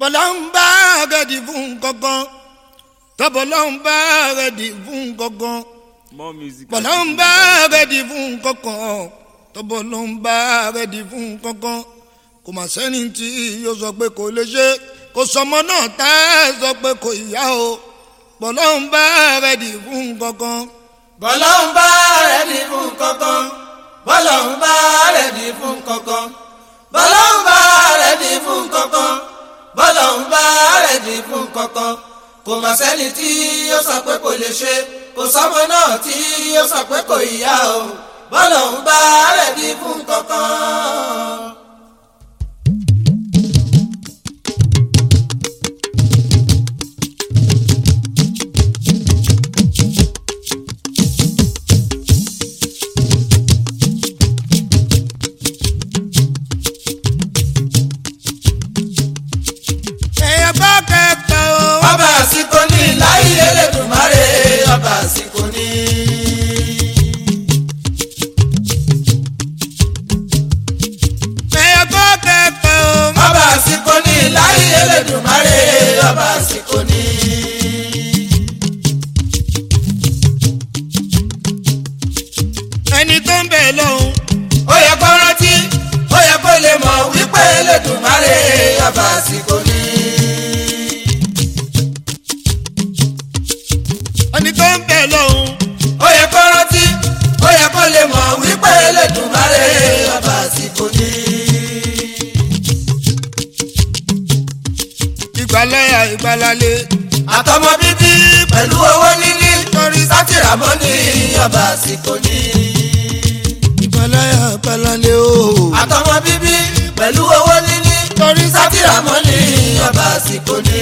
bọ́lá ń bá rẹ̀dì fún kankan tọ́bọ̀lá ń bá rẹ̀dì fún kankan more music. bọ́lá ń bá rẹ̀dì fún kankan tọ́bọ̀lá ń bá rẹ̀dì fún kankan kò mà sẹ́ni tí yóò sọ pé kò lè ṣe kò sọmọ náà tá a sọ pé kò yá o bọ́lá ń bá rẹ̀dì fún kankan. bọ́lá ń bá rẹ̀dí fún kankan bọ́lá ń bá rẹ̀dí fún kankan bọ́lá ń bá rẹ̀dí fún kankan bọ́lá ń bá rẹ̀dí fún kankan kò mà sẹ́ni tí yóò sọ pé kò lè ṣe kò sọ́mọ náà tí yóò sọ pé kò yá o bọ́lá ń bá rẹ̀dí fún kankan. ẹ̀yà bá kẹta o. ọba àsìkò ní láyé Elédùmarè ọba àsìkò ní. ẹ̀yà bá kẹta o. ọba àsìkò ní láyé Elédùmarè ọba àsìkò ní. ẹni tó ń bẹ̀ lọ́hùn. ó yẹ kó rántí ó yẹ kó lè mọ̀ wípé Elédùmarè ọba àsìkò ní. ẹni tó ń bẹ̀ lọ́hùn. ó yẹ kó rántí ó yẹ kó lè mọ̀ wípé Elédùmarè ọba àsìkò ní. ìgbàlẹ́yà ìgbàlálẹ̀. àtọmọ bíbí pẹ̀lú owó níní torí sátìrámọ́ ní ọba àsìkò ní. ìgbàlẹ́yà ìgbàlálẹ̀ o. àtọmọ bíbí pẹ̀lú owó níní torí sátìrámọ́ ní ọba àsìkò ní.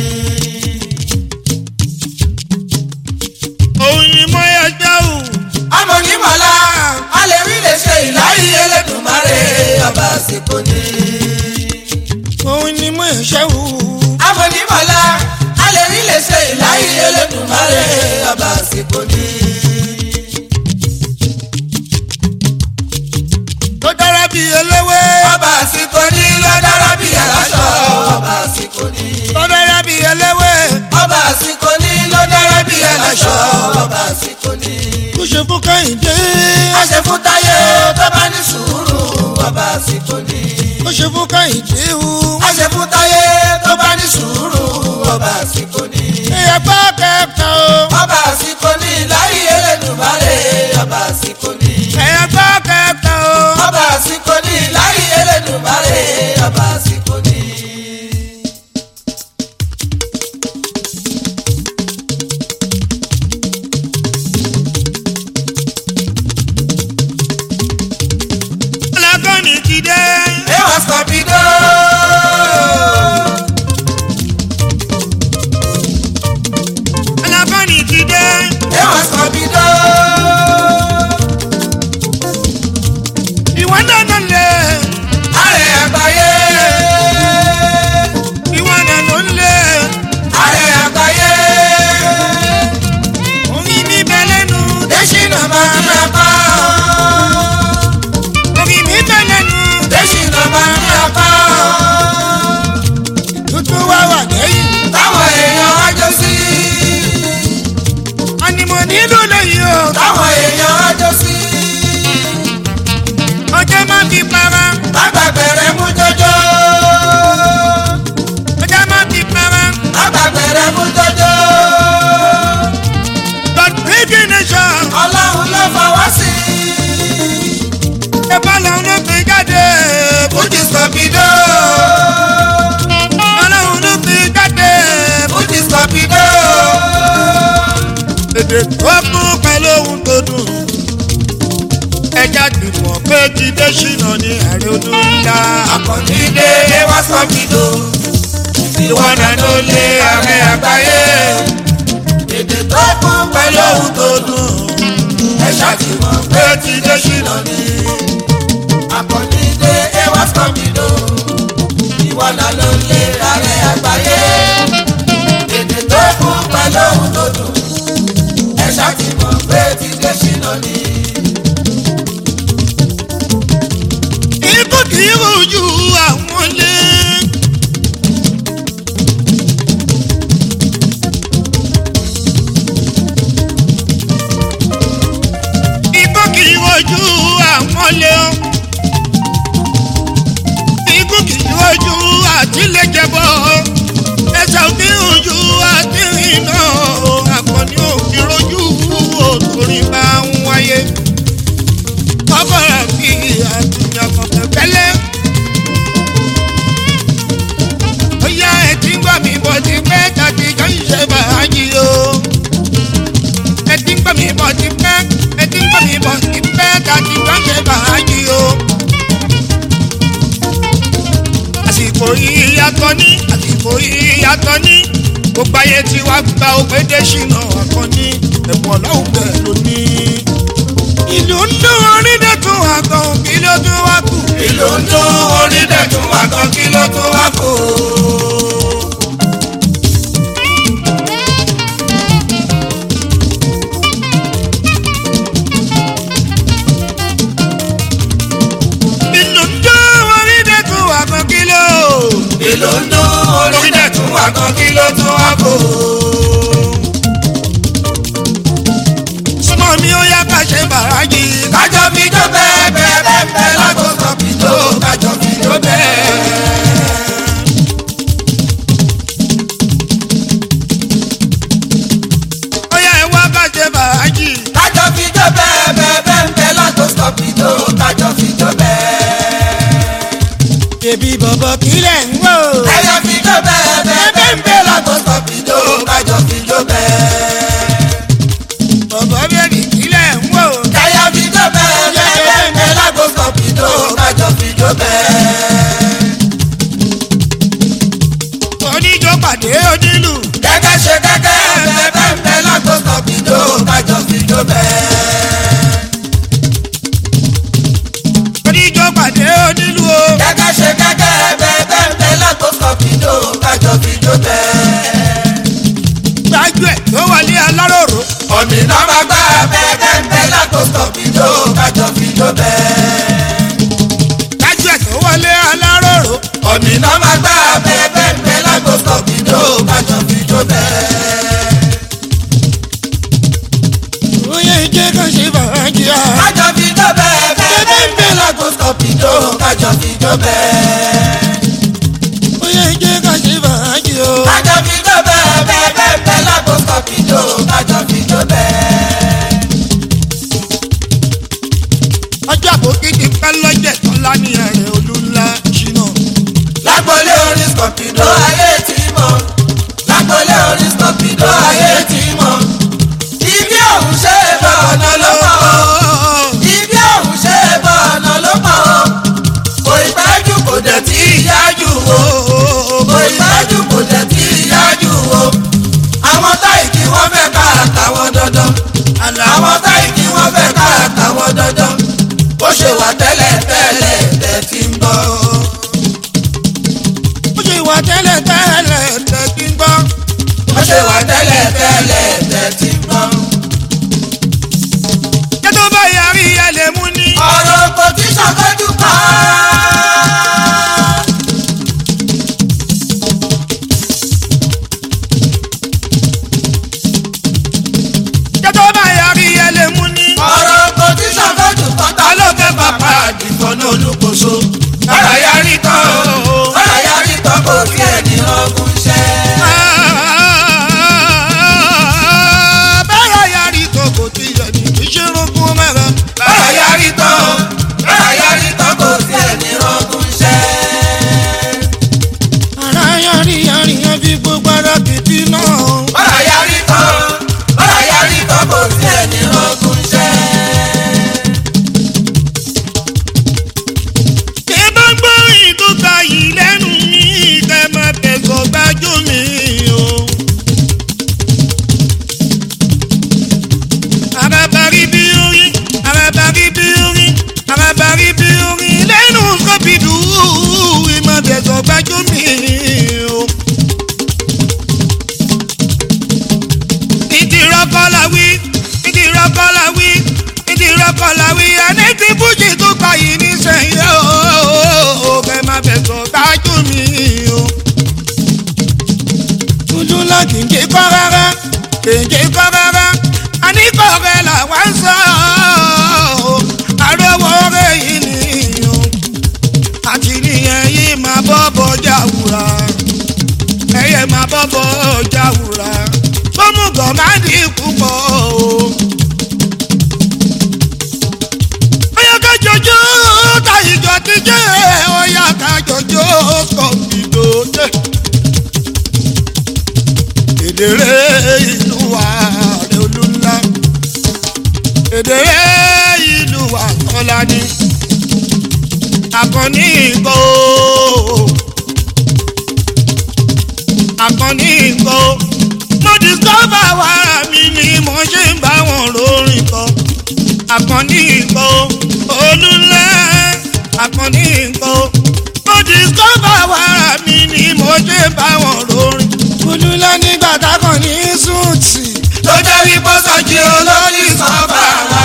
òyìn mọ́ ẹgbẹ́ o. àmọ́ ní mọ̀lá a lè rí lè ṣe ìláyé Elédùmarè ọba àsìkò ní. òyìn mọ́ ẹ̀ṣẹ́ o. àmọ́ ní mọ̀lá a lè rí lè ṣe ìláyé Elédùmarè ọba àsìkò ní. tó dára bí eléwé. ọba àsìkò ní lọ́dára bí aláṣọ ọba àsìkò ní. tó dára bí eléwé. ọba àsìkò ní lọ́dára bí aláṣọ ọba àsìkò ní. kó ṣe fún kẹ́hìndé. a ṣe fún táyé tó bá ní sùúrù ọba àsìkò ní. kó ṣe fún kẹ́hìndé o. a ṣe fún táyé tó bá ní sùúrù ọba àsìkò ní. ẹ̀yà bá kẹta o. ọba àsìkò ní láyé Elédùmarè ọba àsìkò ní. ẹ̀yà bá kẹta o. ọba àsìkò ní láyé Elédùmarè ọba àsìkò ní. alákọ̀ọ́nì ti dé. ewa scorpido. alákọ̀ọ́nì ti dé. ewa scorpido. ìwọ náà ló lè. ààrẹ àgbáyé. ìwọ náà ló lè. ààrẹ àgbáyé. orin mi bẹ lẹ́nu. Dẹ́sínà máa ń rapá. orin mi bẹ lẹ́nu. Dẹ́sínà máa ń rapá. tuntun wá wà lẹ́yìn. táwọn èèyàn wájọ sí. ànìmọ̀ nílùú lẹ́yìn o. táwọn èèyàn wájọ sí. ọjọ́ máa fi para. bàbá bẹ̀rẹ̀ mú jọjọ́. ọjọ́ máa fi para. bàbá bẹ̀rẹ̀ mú jọjọ́. but big nation. ọlọ́run ló fọwọ́ sí. ẹ̀fọ́ làwọn ló fi jáde. Fújì scorpido. ọlọ́run ló fi jáde. Fújì scorpido. èdè tó kún pẹ̀lú ohun tó dùn. ẹja gbìmọ̀ pé jíde ṣìnà ní ààrẹ ọdún ńlá. Àkànní dé ewa scorpido. ìwọ náà ló lé ààrẹ àgbáyé. èdè tó kún pẹ̀lú ohun tó dùn. ẹ ṣàtìmọ̀ pé ti dé ṣìnà ni. Àkànní dé ewa scorpido. ìwọ náà ló lé ààrẹ àgbáyé. èdè tó kún pẹ̀lú ohun tó dùn. ẹ ṣàtìmọ̀ pé ti dé ṣìnà ni. ikú kì í rojú àwọn lé. lè jẹbọ ẹsẹ̀ òbí ojú àti iná akọni òbí rojú òtòrí bá ń wáyé kọ́kọ́rọ́ bí àtúnyàkọ̀ pẹ̀pẹ́lẹ́. ó yá ẹtí ń gbà mí bọ̀ ti pẹ́ tàbí jọ ń ṣe bàájì o. ẹtí ń gbà mí bọ̀ ti pẹ́ ẹtí ń gbà mí bọ̀ ti pẹ́ tàbí jọ ń ṣe bàájì o. àsìkò yìí yàtọ̀ ní àsìkò yìí yàtọ̀ ní gbogbo ayé tí wàá gba ògbédè ṣìnà àkànní ẹ̀bùn ọlọ́run bẹ̀ lónìí. ìlú ń dún orí dẹ́tun àgàn kí ló tún wá kù. ìlú ń dún orí dẹ̀tún wá kan kí ló tún wá kù. ìlú ń dún orí dẹ́tun àgàn kí ló. ìlú ń dún orí dẹ̀tún wá kan kí ló tún wá kù. súnmọ́ mi ó yá ká ṣe bàrájì. kájọ fi jó bẹ́ẹ̀ bẹ́ẹ̀ bẹ́ẹ̀ bẹ́ẹ̀ lágbo sọ̀bì tó kájọ fi jó bẹ́ẹ̀. ó yá ẹ wá ká ṣe bàrájì. kájọ fi jó bẹ́ẹ̀ bẹ́ẹ̀ bẹ́ẹ̀ bẹ́ẹ̀ lágbo sọ̀bì tó kájọ fi jó bẹ́ẹ̀. bèbí bọ̀bọ̀ kílẹ̀ ń wò. kájọ fi jó bẹ́ẹ̀ bẹ́ẹ̀ bẹ́ẹ̀ bẹ́ẹ̀ lágbo sọ̀bì tó kájọ fi jó bẹ́ẹ̀. bọ̀bọ̀ bèbí kílẹ̀ ń wò. kájọ fi jó bẹ́ẹ̀ bẹ́ẹ̀ bẹ́ẹ̀ bẹ́ẹ̀ lágbo sọ̀bì tó kájọ fi jó bẹ́ẹ̀. oníjó pàdé onílù. gẹ́gẹ́ ṣe gẹ́gẹ́ bẹ́ẹ̀ bẹ́ẹ̀ bẹ́ẹ̀ lágbo sọ̀bì tó kájọ fi jó bẹ́ẹ̀. oníjó pàdé onílù o. gẹ́gẹ́ ṣe gẹ́gẹ́ bẹ́ẹ̀ bẹ́ẹ̀ bẹ́ẹ̀ lágbo sọ̀bì tó kájọ fi jó bẹ́ẹ̀. gbájú ẹ̀ tó wọlé aláròrò. òmìnira máa gbá bẹ́ẹ̀ bẹ́ẹ̀ bẹ́ẹ̀ lágbo sọ̀bì tó kájọ fi jó bẹ́ẹ̀. gbájú ẹ̀ tó wọlé aláròrò. òmìnira máa gbá bẹ́ẹ̀ bẹ́ẹ̀ bẹ́ẹ̀ lágbo sọ̀bì tó kájọ fi jó bẹ́ẹ̀. oyè ìjẹ́ kan ṣe bàrájì à. kájọ fi jó bẹ́ẹ̀ bẹ́ẹ̀ bẹ́ẹ̀ bẹ́ẹ̀ lágbo sọ̀bì tó kájọ fi jó bẹ́ẹ̀. oyè ìjẹ́ kan ṣe bàrájì o. kájọ fi jó bẹ́ẹ̀ bẹ́ẹ̀ bẹ́ẹ̀ bẹ́ẹ̀ lágbo sọ̀bì tó kájọ fi jó bẹ́ẹ̀. ọjọ́ àbòkí ti pẹ́ lọ́jẹ̀ tó lá ní ẹ̀rẹ̀ olú ńlá ṣìnà. lágbólé orin scorpido ayé tí mọ̀ lágbólé orin scorpido ayé tí mọ̀ ibi òun ṣe é bọ̀ ọ̀nà ló pọ̀ ibi òun ṣe é bọ̀ ọ̀nà ló pọ̀ kò ìpẹ́jù kò dẹ̀ tí ìyájú wo kò ìpẹ́jù kò dẹ̀ tí ìyájú wo àwọn táyì kí wọ́n fẹ́ ká àtàwọn dandan àwọn táyì kí wọ́n fẹ́ ká àtàwọn dandan bó ṣe wà tẹ́lẹ̀ tẹ́lẹ̀ tẹ́ ti ń bọ̀. ó ṣe wà tẹ́lẹ̀ tẹ́lẹ̀ tẹ́tí ń gbọ́. bó ṣe wà tẹ́lẹ̀ tẹ́lẹ̀ tẹ́ ti ń bọ̀. kí tó bá yarí ẹ lè mú ní. ọ̀rọ̀ kò tí ṣàkójú pa. kí tó bá yarí ẹ lè mú ní. ọ̀rọ̀ kò tí ṣàkójú pa. ta ló fẹ́ bàbá àdìgbò náà olùkóso. bàrà yarí tán o bàrà yarí tán kò sí ẹni ọgùn iṣẹ́. bẹ́ẹ̀ yarí tó kò tí yẹ ní ìṣirùkún mẹ́rin. bàrà yarí tán o bàrà yarí tán kò sí ẹni ọgùn iṣẹ́. ara yarí yarí yẹn fi gbogbo ara kìtì náà. bàrà yarí tán o bàrà yarí tán kò sí ẹni ọgùn iṣẹ́. kí bá gbọ́ ìdúgba yìí lẹ́nu mi kẹ́ máa tẹ̀sọ̀ gbájú mi o. arábàrí bí orin arábàrí bí orin arábàrí bí orin lẹ́nu sọ́bìdù ìmọ̀ tẹ̀sọ̀ gbájú mi o. ìdìrọ́kọ́lá wí ìdìrọ́kọ́lá wí ìdìrọ́kọ́lá wí ẹni tí fújì tó gbà yìí nísẹ̀yìn o kẹ́ máa tẹ̀sọ̀ gbájú mi o. tuntun la kìnkì kọ́ rárá kìnkì kọ́ rárá àníkọ̀ rẹ̀ làwọn ń sọ ọ́ àròwọ̀ rẹ̀ yìí nìyí o àti nìyẹn yìí máa bọ́ bọ́jà wúrà. bọ́bọ́ jáwùrà gbọ́mùgọ̀ má dín púpọ̀ o. Ọyá ká jọjọ́ ta ìjọ ti jẹ́ ọyá ká jọjọ́ kọ̀m̀pìtò jẹ́. Èdèrè ìlú wa rẹ̀ olúńlá. Èdèrè ìlú wa tọ́lá ní. Akọni ìkọ́ o. Akọni ìkọ́ o. Mo discover wàrà mi ni mo ṣe ń bá wọn lórin kọ àkànní nǹkan o olúlẹ̀ àkànní nǹkan o mo discover wàrà mi ni mo ṣe bá wọn lórin. olúlẹ̀ nígbà tákàn ní súùtì. tó jẹ́ wípé sọ́jí olórí sọ́ba wa.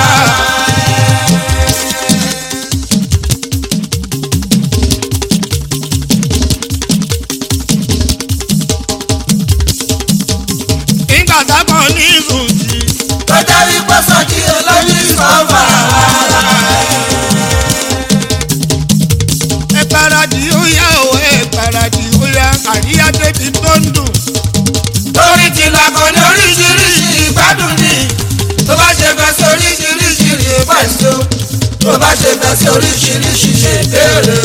nígbà tákàn ní súùtì. tó jẹ́ wípé sọ́jí olórí sọ́ba wa. ẹ paradì ó yá o ẹ paradì ó yá àríyá débi tó ń dùn. torí ti lakọ ní oríṣiríṣi ìgbádùn ni tó bá ṣe fẹ́ sí oríṣiríṣi ìpàṣẹ tó bá ṣe fẹ́ sí oríṣiríṣi ṣe béèrè.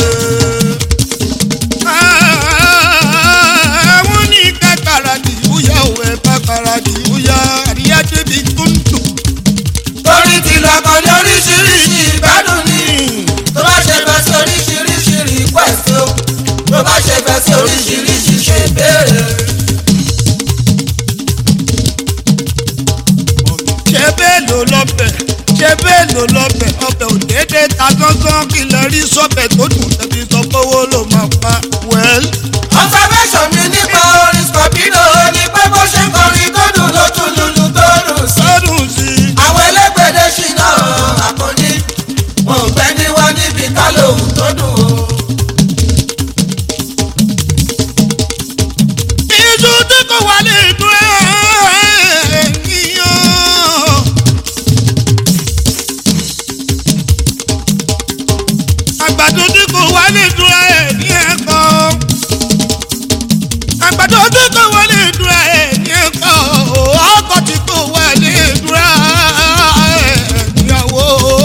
àwọn ní ká paradì ó yá o ẹ bá paradì ó yá àríyá débi tó ń dùn. torí ti lakọ ní oríṣiríṣi ìgbádùn ni tó bá ṣe fẹ́ sí oríṣiríṣi ìpàṣẹ tó bá ṣe fẹ́ sí oríṣiríṣi ṣe béèrè. ṣé bẹ́ẹ̀ ló lọ́bẹ̀ ṣé bẹ́ẹ̀ ló lọ́bẹ̀ ọbẹ̀ ò déédéé ta gángan kí lè rí sọ́bẹ̀ tó dùn tẹ̀bí sọ pé owó ló máa pa wẹ́l. observation mi nípa orin scorpino ni pé bó ṣe ń kọrin tó dùn ló tún lulu tó dùn sí. sọ́dún sí i. àwọn elégbèdé ṣìnà àkànní mo gbẹ ní wá níbi ká lóhùn tó dùn o. iṣu tí kò wá lè dùn ẹ́ yíyan. àgbàdo tí kò wá lè dùn ẹ́ ní ẹ̀kọ́. àgbàdo tí kò wá lè dùn ẹ́ ní ẹ̀kọ́. ọkọ̀ tí kò wá lè dùn ẹ́ níyàwó.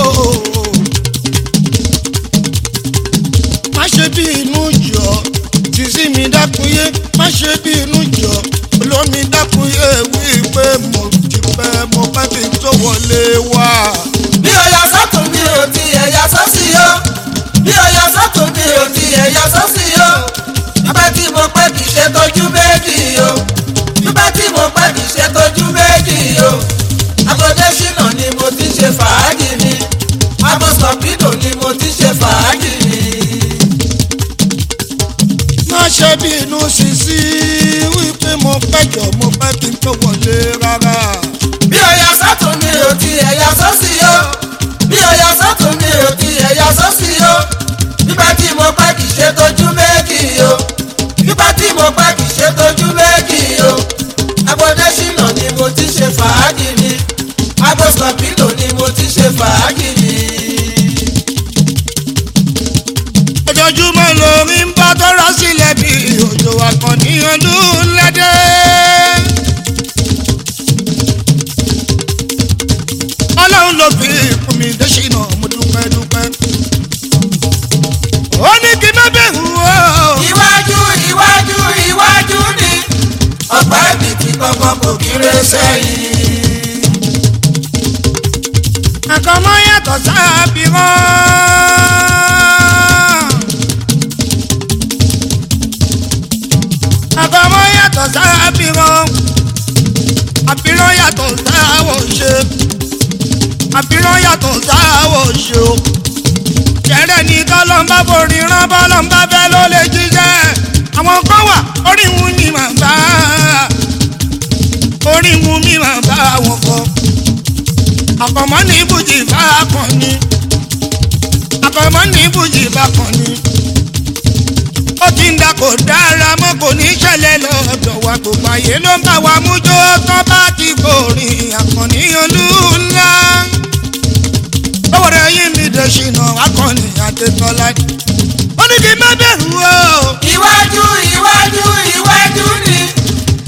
má ṣe bí inú jọ tìsí mi dákúnyé má ṣe bí inú jọ olómi dákúnyé wí pé mo ti pẹ́ mo pẹ́ kí n tó wọlé wá. bí o yà sọ́tún mi ò ti ẹ̀yà sọ́sì yó bí o yà sọ́tún mi ò ti ẹ̀yà sọ́sì yó nígbà tí mo pẹ́ kì í ṣe tójú méjì yó nígbà tí mo pẹ́ kì í ṣe tójú méjì yó agbóde ṣìnà ni mo ti ṣe fàájì mi abo scorpino ni mo ti ṣe fàájì mi. má ṣe bí inú sísí wí pé mo pẹ́ jọ mo pẹ́ kí n tó wọlé rárá. bí o yà sọ́tún mi ò ti ẹ̀yà sọ́sì yó bí o yà sọ́tún mi ò ti ẹ̀yà sọ́sì yó nígbà tí mo pẹ́ kì í ṣe tójú méjì yó nígbà tí mo pẹ́ kì í ṣe tójú méjì yó agbóde ṣìnà ni mo ti ṣe fàájì mi agbo scorpino ni mo ti ṣe fàájì mi. ojoojúmọ́ lórí ń bá tọ́ra sílẹ̀ bí òjò àkànní olúlẹ́dẹ́. ọlọ́run ló fi fún mi dẹ́sínà mo dúpẹ́ dúpẹ́. ó ní kí n má bẹ̀rù o. iwájú iwájú iwájú ni ọ̀pá ìbìtì kankan kò kéré sẹ́yìn. àkànmọ́ yàtọ̀ sábì rán. àkànmọ́ yàtọ̀ sábì rán. àbírán yàtọ̀ sáwọ̀ ṣe. àbírán yàtọ̀ sáwọ̀ ṣe o. jẹ́rẹ́ ní kọ́lọ́mbà borí rán bọ́lọ́mbà fẹ́ ló lè jíjẹ́. àwọn kan wà orí wọn ni màá bá orí wọn mi màá bá wọn kọ àkọ́mọ́ ní ibùjì bá kàn ní àkọ́mọ́ ní ibùjì bá kàn ní. ó ti ń da kò dára mọ́ kò ní ṣẹlẹ̀ lọ́dọ̀ wa gbogbo ayé ló ń bá wa mújó tán bá ti gbòòrìn àkànní olú ńlá. owó rẹ̀ yí mi dé ṣìnà akọni adétọ́lá. ó ní kí n má bẹ̀rù o. iwájú iwájú iwájú ni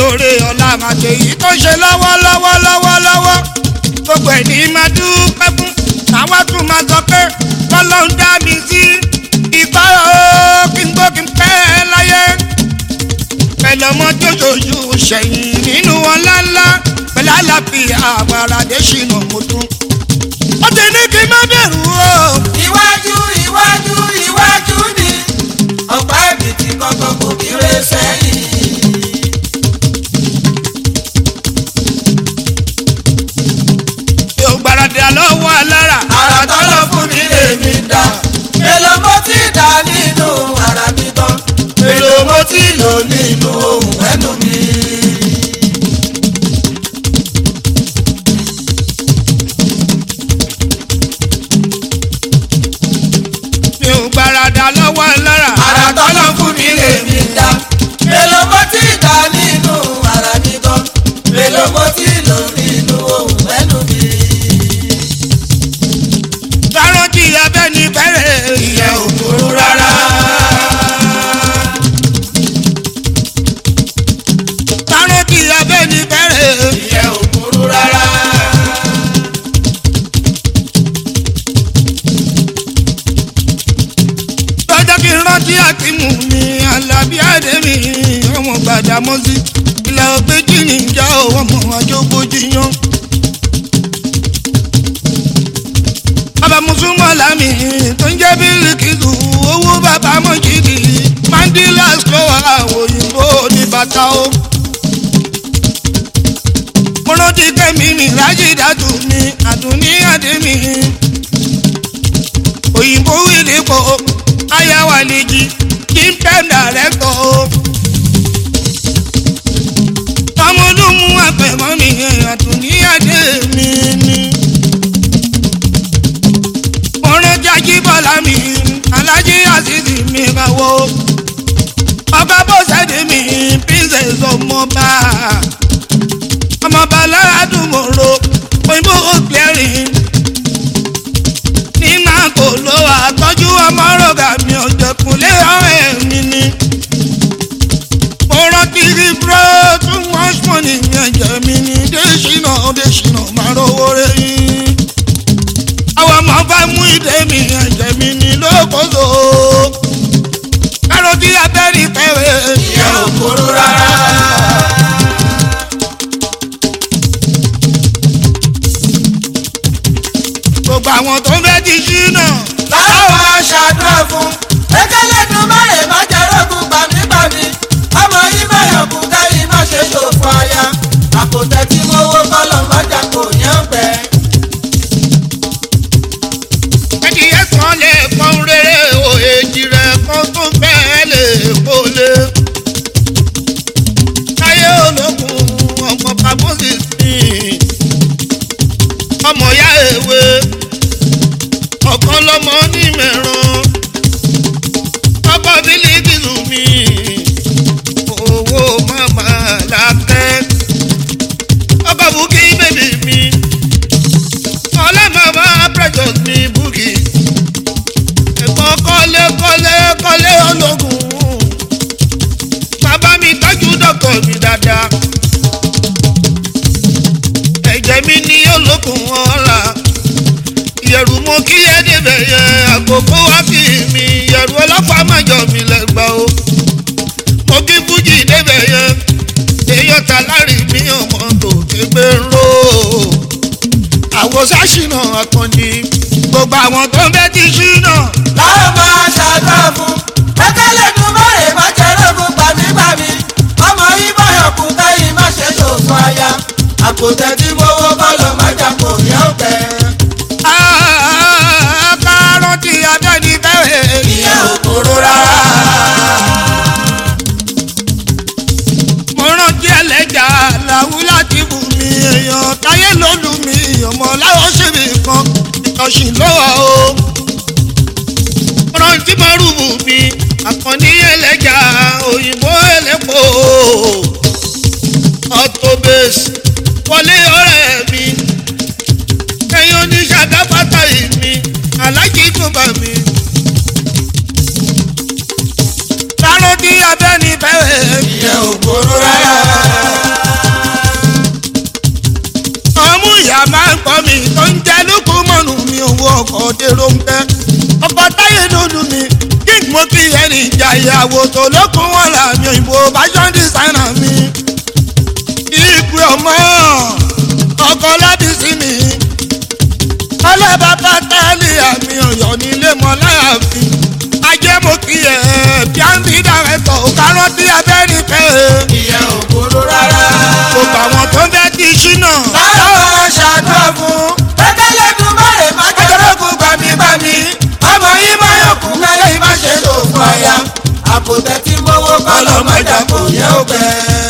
lóore ọ̀la màṣẹ yìí tó ṣe lọ́wọ́lọ́wọ́ lọ́wọ́lọ́wọ́ gbogbo ẹ̀ ní máa dúpẹ́ fún àwa tún máa sọ pé kọ́lọ́hún dá mi sí ìgbà ó kí n gbó kí n pẹ́ láyé pẹ̀lú ọmọ tó ṣoṣù ṣẹ̀yìn nínú ọlá ńlá pẹ̀lú àlàáfíà àwàràdé ṣìnà mo tún. ó ti ní kí n má bẹ̀rù o. iwájú iwájú iwájú ni ọ̀pá ẹ̀bìtì kankan kò kéré sẹ́yìn. yóò gbáradì àlọ́wọ́ alára. àrà tọ́lọ̀ fún mi lèmi dá. èlò mo ti dá nínú ara mi tán. èlò mo ti lò nínú ohun ẹnu mi. mi ò gbáradì àlọ́wọ́ alára. àrà tọ́lọ̀ fún mi lèmi dá. èlò mo ti dá nínú ara mi tán. èlò mo ti lò nínú ohun ẹnu mi. sárántì abẹ́ni bẹ̀rẹ̀ ìyẹn ò burú rárá. sárántì abẹ́ni bẹ̀rẹ̀. ìyẹn ò burú rárá. lọ́jọ́ kí n rántí àtìmù mi alábí àdèmí ọmọ gbàdámọ́sí ilẹ̀ ògbéjì níjà ọmọ àjọgbójì yan. bàbá mùsùlùmọ́ lámì tó ń jẹ́ bíríkìtù owó bàbá mọ́jìdì mandela slower òyìnbó ní bàtà o. mo rántí kẹ́mi mi rájì dàtú mi àdùnní àdèmí òyìnbó ìdìbò ayáwá lèjì kí n pẹ́ dàrẹ́tọ̀ o. ọmọlúmú àfẹ̀mọ́ mi àdùnní àdé mi ni. ọ̀rẹ́ jájí bọ́lá mi alájí àṣìṣì mi kàwọ́. ọba bọ́sẹ̀dé mi princess ọmọba. ọmọba aládùnmọ̀rọ̀ òyìnbó clearing nínà kò ló àtọ́jú ọmọrọ̀gà mi ọ̀jẹ̀kùnlé ọ̀rẹ́ mi ni. mo rántí rí bro too much money mi ẹ̀jẹ̀ mi ni désìnà désìnà máa rówó rẹ̀ yín. àwọn ọmọ bá mú ìdè mi ẹ̀jẹ̀ mi ni lókòzò. kárọ̀tì abẹ́rì pẹ̀wé. ìyẹn ò burú rárá. gbogbo àwọn tó ń fẹ́ ti ṣínà. láwọn aṣàdúrà fún ẹgbẹ́lẹ́dùn márùn má jẹ́ rògùn gbàmígbàmí ọmọ yìí má yọkùn káyìí má ṣe ṣòfò aya àpòtẹ́ tí mo wó kọ́lọ̀ má jà kò yẹn pẹ́. ẹni ẹ̀sán lè pọ́n rere o èjì rẹ̀ kan tó fẹ́ lè kó lé. táyé ológun ọmọ pàmòsì sí ọmọ ya èwe ọ̀kan lọ́mọ ní mẹ́ràn ọkọ̀ bílíkì lù mí owó màmá làkẹ́ ọkọ̀ bùkí bèbí mi ọlọ́mọba precious ní búkì ẹ̀gbọ́n kọ́lé kọ́lé kọ́lé ológun bàbá mi tọ́jú dọ́kọ̀ mi dáadáa ẹ̀jẹ̀ mi ní olókùn ọ̀la ìyẹ̀rù mo kí ẹ débẹ̀ yẹ àkókò wá kí mi ìyẹ̀rù ọlọ́pàá mọ̀jọ mi lẹ́gbàá o mo kí fújì débẹ̀ yẹ èèyàn ta lárí mi ọmọ tó kégbé ń ró àwòsàn ṣìnà àkànjì gbogbo àwọn tó ń bẹ ti ṣìnà. láwọn máa ṣàdúrà fún ẹgbẹ́lẹ́dùn márùn má jẹ́ rògùn gbàmígbàmí ọmọ yìí má yọkùn káyìí má ṣe ṣòfò aya àpòtẹ́ tí mo wó kọ́lọ̀ má jà kò yẹn pẹ́. kárọ̀ tí abẹ́ni bẹ́ẹ̀. ìyẹn ò burú rárá. mo rántí ẹlẹ́jà làwù láti bù mí èèyàn táyé ló lù mí ọmọ láwọn ṣèbí kan ìtọ̀sí lọ́wọ́ o. mo rántí mọ́rùbù mi àkànní ẹlẹ́jà òyìnbó ẹlẹ́pọ̀ ọ̀tọ̀bẹ̀sì wọlé ọ̀rẹ́ mi ẹ̀yin oníṣàgáfàtà yìí mi alájí kò bá mi. Táró tí abẹ́ni bẹ́ẹ̀. ìyẹn ò burú rárá. ìdòwú ọkọ̀ dèrò ń tẹ́ ọkọ̀ táyé lólu mi king mo kí ẹni ìjà ìyàwó tó lókun wọn làmì òyìnbó fashion designer mi ìpè ọmọ ọkọ̀ lábísí mi ọlọ́bàbà tálí àmì ọ̀yọ́ nílé mọ́ láàfin ajé mo kí ẹ bíáńbí dàrẹ́tọ̀ kárọ́tì abẹ́rẹ́ pẹ́ ìyẹn ò burú rárá. gbogbo àwọn tó ń bẹ́ kí ṣínà báwo máa ṣàdúrà fún. pẹ́pẹ́lẹ́ dùn bàrẹ̀ má jẹ́rọ́gùn gbàmígbàmí. ọmọ yìí máa yọkù mẹ́lẹ́ yìí má ṣe lò fún aya. àpòtẹ́ tí mọ́wọ́ bá lọ mẹ́ta kò yẹ ó pẹ́.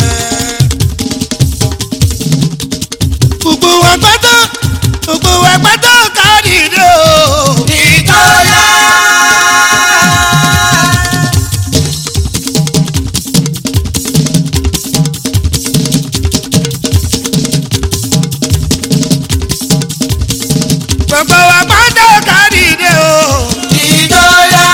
gbogbo wa pátá gbogbo wa pátá kárí dé o. ìjọya. gbogbo wa pátá kárí dé o. ìjọya.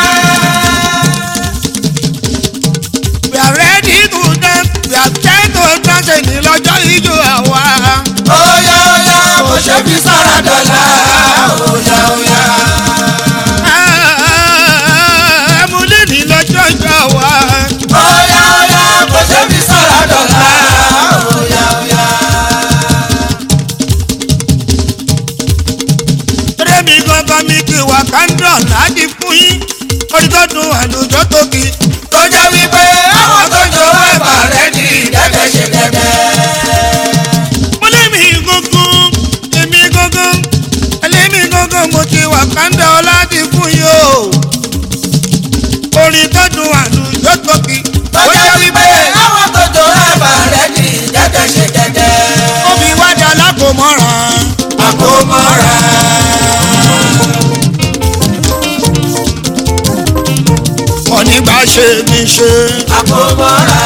we are ready to dance we are trying to dance ní lọ́jọ́ ijó àwa. óyá óyá mo ṣe fi sára dọ̀là. óyá óyá. ẹ̀múlẹ̀ ní lọ́jọ́ ijó àwa. óyá óyá mo ṣe fi sára dọ̀là. óyá óyá. eré mi gangan mi kì wá kándọ̀ láti fún yín orí tó dùn àlùjọ tó kì í. tó jẹ́ wípé àwọn tó jọ ẹ̀bà rẹ̀ ní ìdẹ́gbẹ́ ṣe dẹ́gbẹ́. mo lé mi gangan èmi gangan ẹlẹ́mi gangan mo ti wà kándọ̀ láti fún yín o. orin tó dùn àlùjọ tó kì í. tó jẹ́ wípé àwọn tó jọ ẹ̀bà rẹ̀ ní ìdẹ́gbẹ́ ṣe dẹ́gbẹ́. omi wájà lákòmọ́ra. àkómọ́ra. ọ̀nígbà ṣe mi ṣe. àkómọ́ra.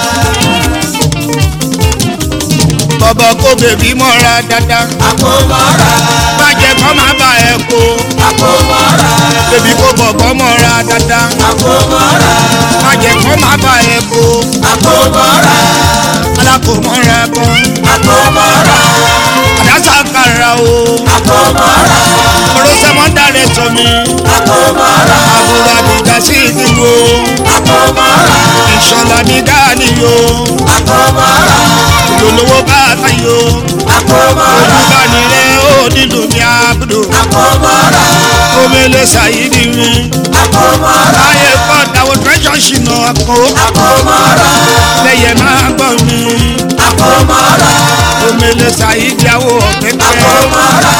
bọ̀bọ̀ kó bèbí mọ́ra dáadáa. àkómọ́ra. bàjẹ́ kọ́ máa bá ẹ kó. àkómọ́ra. bèbí kó bọ̀bọ̀ mọ́ra dáadáa. àkómọ́ra. bàjẹ́ kọ́ máa bá ẹ kó. àkómọ́ra. alákòmọ́ra kan. àkómọ́ra. àdásà kára o. àkómọ́ra. orosẹ́ mọ́ dárẹ́ sọ mi. àkómọ́ra. àbúrò àbíjà sí ìdúró. àkómọ́ra. ìṣọ̀lá mi dání yo. àkómọ́ra. ìdòlówó bá a ta yo. àkómọ́ra. olùbánirẹ́ ó nílùú mi àbúrò. àkómọ́ra. omele ṣàyídì mi. àkómọ́ra. ayé kọ́ dáwọ́ tẹ́sán ṣìnà àpò. àkómọ́ra. lẹ́yẹ̀ máa gbọ́ mi. àkómọ́ra. omele ṣàyídì àwọ̀ ọ̀pẹ̀pẹ̀. àkómọ́ra.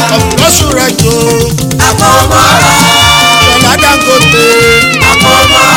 ọ̀pọ̀ṣù rẹ̀ jò. àkómọ́ra. ṣọlá dangote. àkómọ́ra.